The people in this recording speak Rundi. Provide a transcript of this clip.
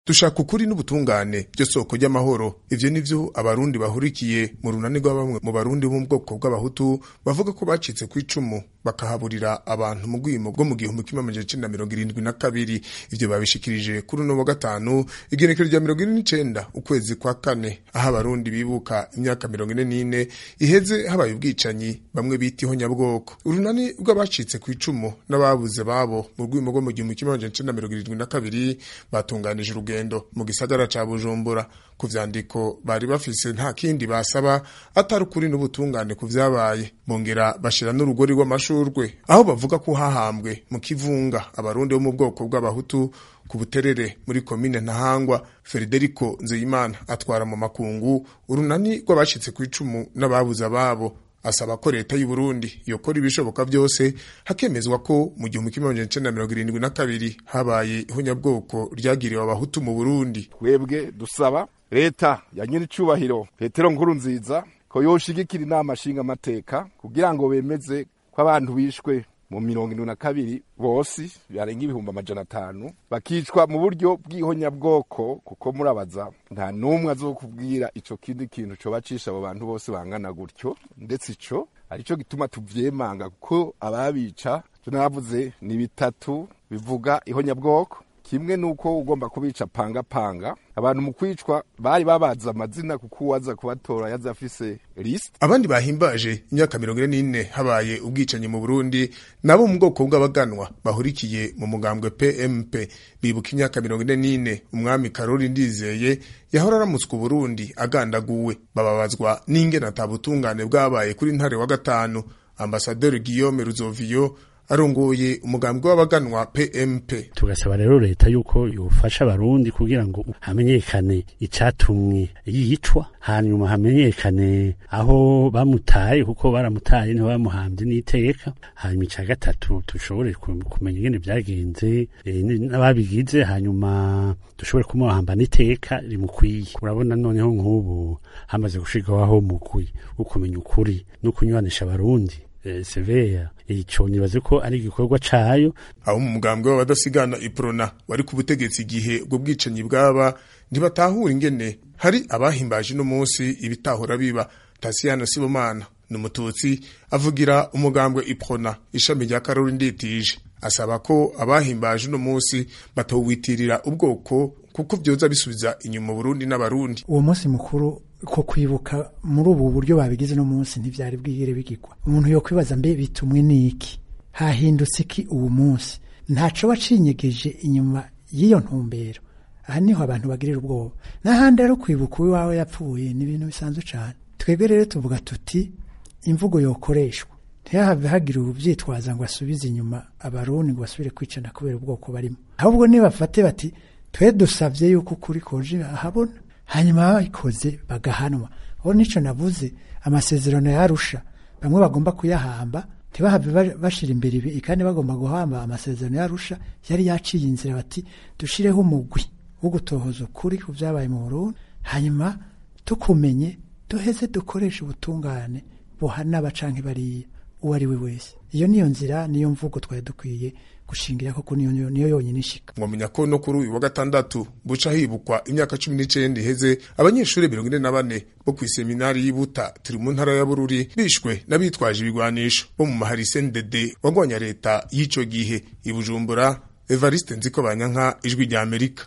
dushaka ukuri n'ubutungane byo soko ry'amahoro ivyo nivyo abarundi bahurikiye mu runani rwa bamwe mu barundi bo mu bwoko bw'abahutu bavuga ko bacitse ku icumu bakahaburira abantu mu rwimo rwo mu gihumbi kimwe amajana icenda mirongo irindwi na kabiri ivyo babishikirije kuri uno wa gatanu igenekerezo rya mirongo ine n'icenda ukwezi kwa kane aho abarundi bibuka imyaka mirongo ine n'ine iheze habaye ubwicanyi bamwe bita ihonyabwoko urunani rw'abacitse ku icumu n'ababuze babo mu rwimo rwo mu gihumbi kimwe amajana icenda mirongo irindwi na kabiri batunganije urugendo mu gisagara ca bujumbura ku vyandiko bari bafise nta kindi basaba atari ukuri n'ubutungane ku vyabaye bongera bashira n'urugori rw'amashurwe aho bavuga ko hahambwe mu kivunga abarundi bo mu bwoko bw'abahutu ku buterere muri komine ntahangwa frederico nzeyimana atwara mu makungu urunani rw'abacitse ku icumu n'ababuze ababo asaba ko leta y'u Burundi yokora ibishoboka byose hakemezwa ko mu gihumbi kimwe amajana icenda mirongo irindwi na kabiri habaye ihonyabwoko ryagiriwe abahutu mu Burundi twebwe dusaba leta ya nyiricubahiro petero nkuru nziza ko yoshigikira inama nshinga amateka kugira ngo bemeze ko abantu bishwe mu mirongo indwi na kabiri bose barenga ibihumbi amajana atanu bakicwa mu buryo bw'ihonyabwoko kuko murabaza nta n'umwe azokubwira ico kindi kintu cobacisha abo bantu bose bangana gutyo ndetse ico arico gituma tuvyemanga kuko ababica tunavuze ni bitatu bivuga ihonyabwoko kimwe nuko ugomba kubica panga panga abantu mu kwicwa bari babaza amazina kuko uwaza kubatora yaza afise list abandi bahimbaje imyaka mirongo ine n'ine habaye ubwicanyi mu Burundi nabo mu bwoko bw'abaganwa bahurikiye mu mugambwe PMP bibuka imyaka mirongo ine n'ine umwami Karoli Ndizeye yahora aramutswa Burundi agandaguwe bababazwa n'ingene atabutungane bwabaye kuri ntare wa gatanu ambasaderi Guillaume Ruzovio arongoye umugambwe w'abaganwa PMP tugasaba rero leta yuko yofasha abarundi kugira ngo hamenyekane icatumwe yicwa hanyuma hamenyekane aho bamutaye kuko baramutaye niho bamuhambye n'iteka hanyuma ica gatatu dushobore kumenya ingene vyagenze n'ababigize hanyuma dushobore kumuhamba n'iteka rimukwiye urabona noneho nk'ubu hamaze gushirwaho umugwi wo kumenya ukuri no kunywanisha abarundi seveya ico nibaze ko ari igikorwa cayo abo mu mugambwe w'abadasigana iprona wari ku butegetsi igihe ubwo bwicanyi bwaba ntibatahura ingene hari abahimbaje no munsi ibitahura biba Tasiyano Sibomana ni umututsi avugira umugambwe iprona ishami rya Karoli Nditije asaba ko abahimbaje no munsi batowitirira ubwoko kuko vyoza bisubiza inyuma Burundi n'abarundi uwo munsi mukuru ko kwibuka muri ubu buryo babigize no munsi ntivyari bwigere bigirwa umuntu yo kwibaza mbe bitumwe niki hahindutse iki uwo munsi ntaco wacinyegeje inyuma y'iyo ntumbero aha niho abantu bagirira ubwoba n'ahandi rero kwibuka uwiwawe yapfuye ni ibintu bisanzwe cane twebwe rero tuvuga tuti imvugo yokoreshwa ntihave hagira ubuvyitwaza ngo asubize inyuma abarundi ngo basubire kwicana kubera ubwoko barimo ahubwo nibafate bati twe dusavye yuko ukuri koje ahabona hanyuma babikoze bagahanwa aho nico navuze amasezerano yarusha bamwe bagomba kuyahamba ntibahave bashira imbere ibi kandi bagomba guhamba amasezerano yarusha yari yaciye inzira bati dushireho umugwi wo gutohoza ukuri ku vyabaye mu Burundi hanyuma tukumenye duheze dukoresha ubutungane buhana abacanke bariya uwo ari we wese iyo niyo nzira niyo mvugo twari dukwiye gushingira koko niyo niyo yonyine ishika mwamenya ko no kuri uyu wa gatandatu buca hibukwa imyaka cumi n'icenda iheze abanyeshuri mirongo ine na bane bo kw'iseminari y'ibuta turi mu ntara ya bururi bishwe n'abitwaje ibigwanisho bo mu maharise ndede wagwanya leta y'ico gihe i bujumbura evariste nziko banyanka ijwi rya amerika